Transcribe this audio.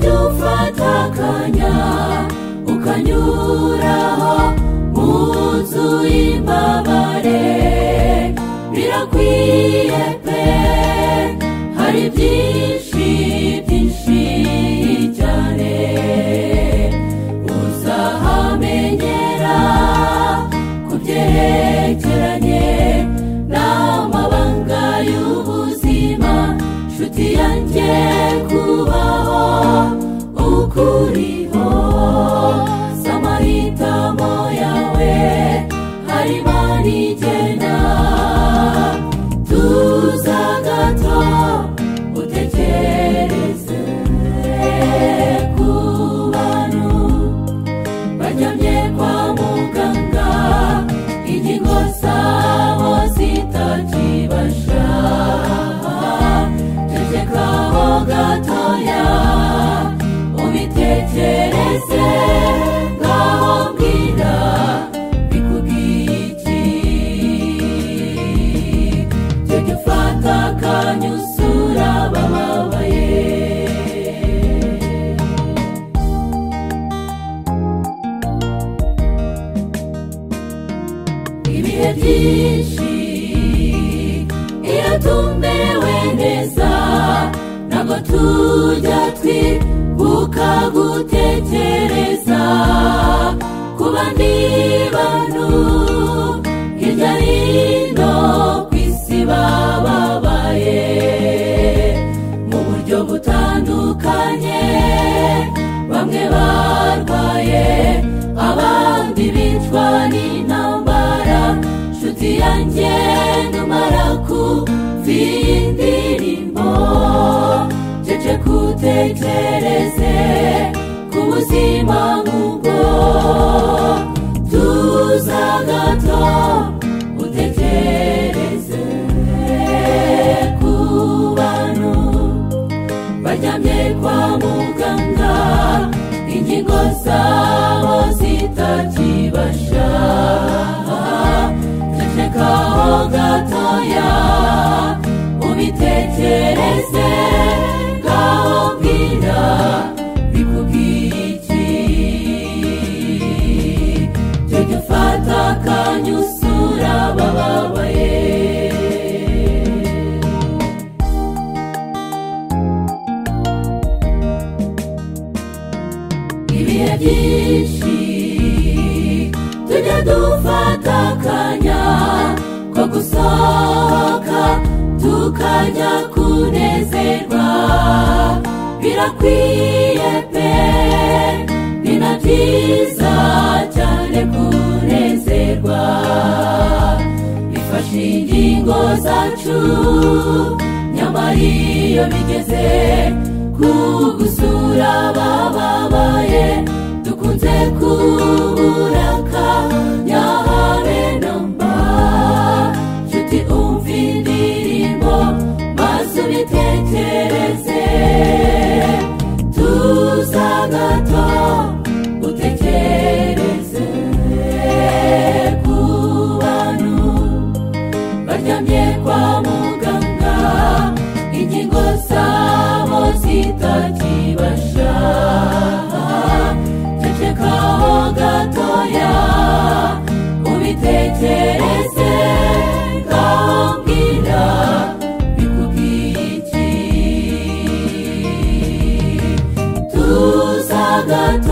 dufata akanya ukanyuraho mu nzu y'imbabare birakwiye pe hari byinshi byinshi cyane uzahamenyera ku byerekeranye n'amabanga y'ubuzima nshuti yanjye kubaho ukuriho samahitamo yawe harimo n'igena tuza gato utekereze ku bantu baryamye kwa muganga ingingo zabo zitakibasha cecekaho gatoya ubitekereze ngaho bwira bikubwiye iki jya ufata akanya usura bababaye ibihe byinshi iyo tumberewe neza ntabwo tujya twibuka gutekereza ku bandi bantu hirya hino ku isi bababaye mu buryo butandukanye bamwe barwaye abandi bicwa n'intambara nshuti yanjye numara kumva iyi ndirimbo cece kutekereze ku buzima nk'ubwo tuza gato utekereze ku bantu baryamye kwa muganga ingingo zabo zitakibasha cecekaho gatoya ubitekereze ngaho bwira bikubwiye iki jya ufata akanya usura bababaye ibihe byinshi tujya dufata akanya ko gusohoka tukajya kunezerwa birakwiye pe ni na byiza cyane kunezerwa bifashe ingingo zacu nyamara iyo bigeze ku gusura bababaye dukunze kuburaka nyahabe namba nshuti umva indirimbo maze ubitekereze tuza gato utekereze ku bantu baryamye kwa muganga ingingo zabo zitakibasha cecekaho gatoya ubitekereze ngaho bwira bikubwiye iki tuza gato